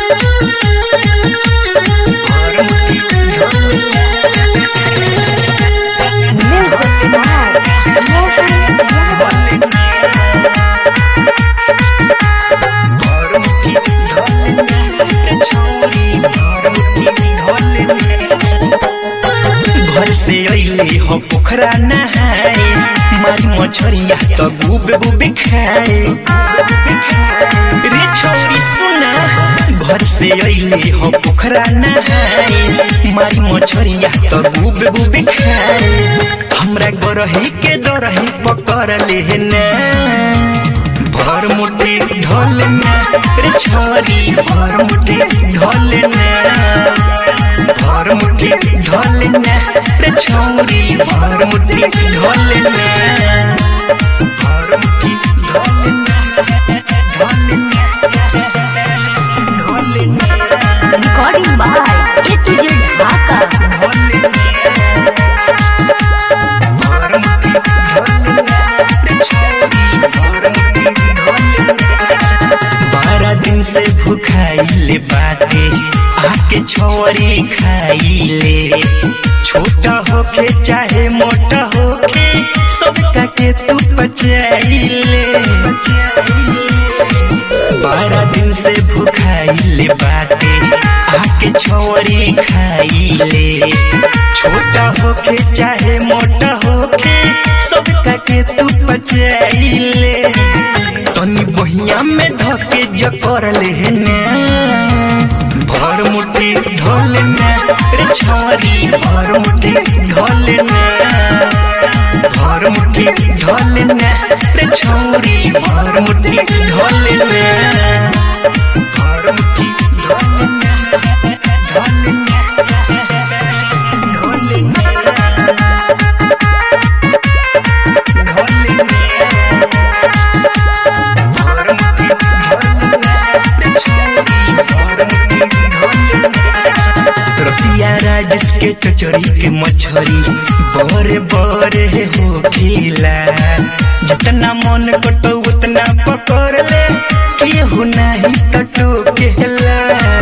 Music by Mohan Yadav. घर से अइले हो पोखरा नहाए मारी मछरिया तो गुब गुब खाए रे छोरी सुना घर से अइले हो पोखरा नहाए मारी मछरिया तो गुब गुब खाए हमरा गरही के दरही पकड़ ले ना भर मुट्ठी ढोल ना रे छोरी भर मुट्ठी ढोल ना भर मुट्ठी ढोल ना रे छोरी भर मुट्ठी ढोल ना भर मुट्ठी ढोल ना ढोल ना ढोल ना Recording by A to Z Dhaka. बारह दिन से भूखाइले बाटे आके छोरी खाइले छोटा होके चाहे मोटा होके सबका के तू बचाइले बारह दिन से भूखाइले बाटे आके छोरी खाइले छोटा होके चाहे मोटा होके सबका के तू बचाइले तनी बहिया में धके जकर ले ने भर मुट्ठी ढोल ने रे छोरी भर मुट्ठी ढोल ने भर मुट्ठी ढोल ने रे छोरी भर मुट्ठी ढोल ने भर मुट्ठी ढोल ने ढोल ने ढोल ने रसिया राजस के चचरी के मछरी बड़े बड़े हो खिला जितना मन कटो उतना पकड़ ले केहू नहीं तो टोकेला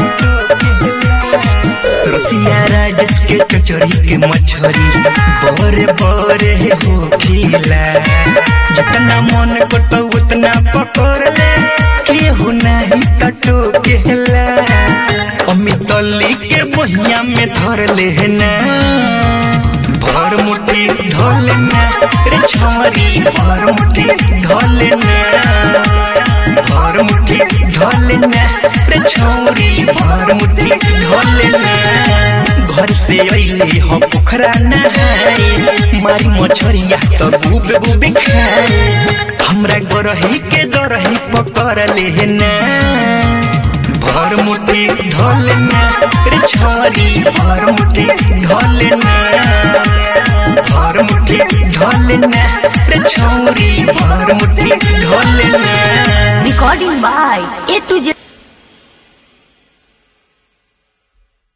रसिया राजस के चचरी के मछरी बड़े बड़े हो खिला जितना मन कटो उतना पकड़ ले केहू नहीं तो टोकेला अमित अली के बहिया में धर ले ना भर मुट्ठी ढोल ना रे छोरी भर मुट्ठी ढोल ना भर मुट्ठी ढोल ना रे छोरी भर मुट्ठी ढोल ना घर से अइले हो पोखरा नहाए मारी मछरिया तो गुब गुब खाए हमरा गरही के दरही पकड़ ले ना भर मुट्ठी ढोल ना रे छोरी भर मुट्ठी ढोल ना भर मुट्ठी ढोल ना रे छोरी भर मुट्ठी ढोल ना Recording by A to Z